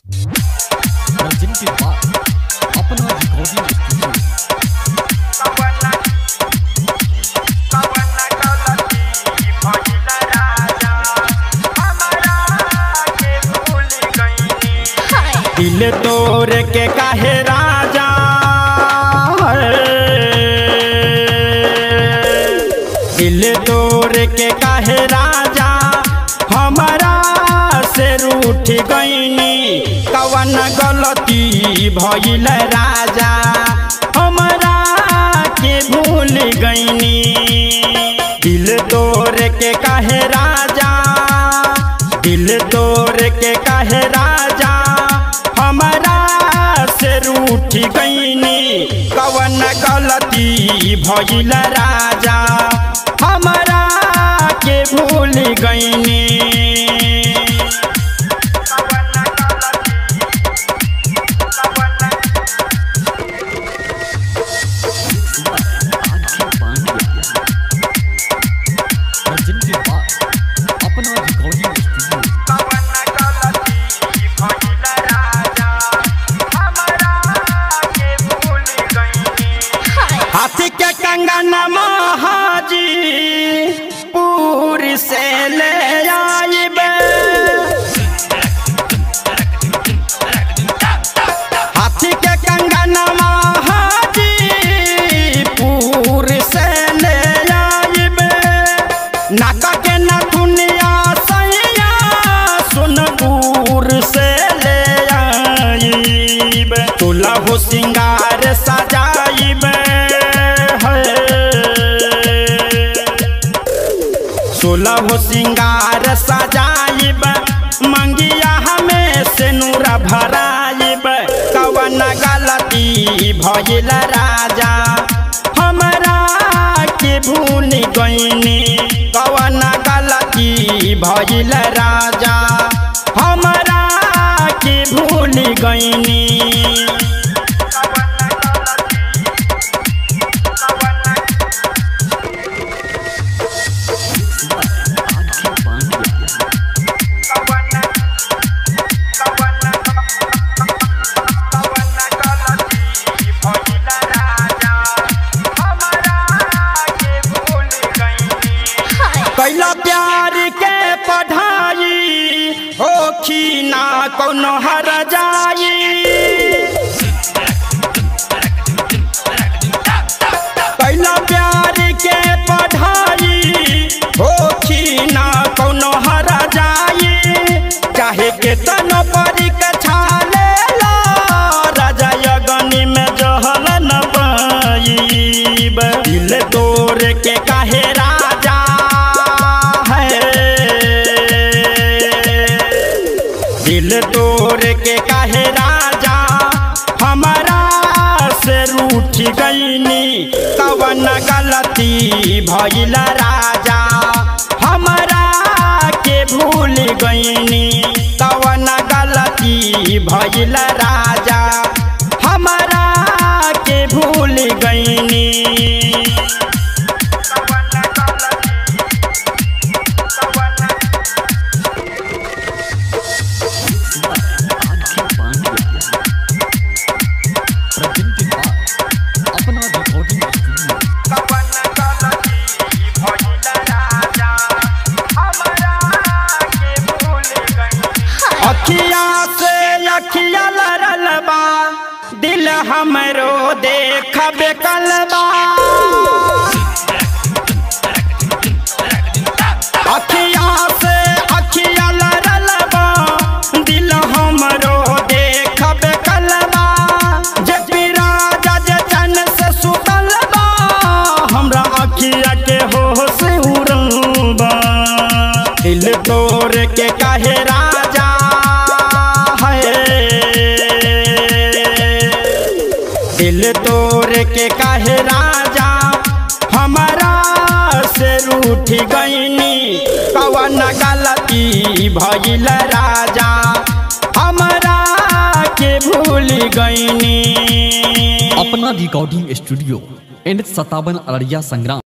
जिनके बाद अपना रिकॉर्डिंग स्टूडियो दिल तोड़ के काहे राजा दिल तोड़ के काहे राजा हमारा से रूठ गईनी कवन गलती भइल राजा हमारा के भूल गईनी दिल तोड़ के काहे राजा दिल तोड़ के काहे राजा हमारा से रूठ गईनी कवन गलती भइल राजा हमारा के भूल गईनी आंखें पांडिया और जिनके बाद अपना रिकॉर्डिंग स्टूडियो हाथी के कंगन महाजी पूरी से ले आइबे हाथी के कंगन महाजी पूरी से ले आइबे नाका के नथुनिया सैया सुनपुर से ले आइबे तुला हो सिंगार सजाइबे सोलह हो सिंगार सजाइब मंगिया हमें से नूरा भराइब कवन गलती भइल राजा हमरा के भूल गईनी कवन गलती भइल राजा हमरा के भूल गईनी आंखें पांडिया कैला प्यार के पढ़ाई होखी ना कोनो हर जाई कैला प्यार के पढ़ाई होखी ना कोनो हर जाई चाहे के तनो परीक्षा लेला राजा यगनी में जहल न पाईब दिल तोड़ के काहे राजा है दिल तोड़ के काहे राजा हमारा से रूठ गईनी कवन गलती भइल राजा हमारा के भूल गईनी कवन गलती भइल राजा हमारा के भूल गईनी आंखें पांडिया और जिनके बाद अपना रिकॉर्डिंग स्टूडियो अखिया से अखिया लड़ल बा दिल हमरो देखबे कलबा अखिया से अखिया लड़ल बा दिल हमरो देखबे कलबा जे पीरा जज चन से सुतल बा हमरा अखिया के होश उड़बा दिल तोड़ के काहे राजा है दिल तोड़ के काहे राजा हमारा से रूठ गईनी कवन गलती भइल राजा हमारा के भूल गईनी अपना रिकॉर्डिंग स्टूडियो एंड सतावन अररिया संग्राम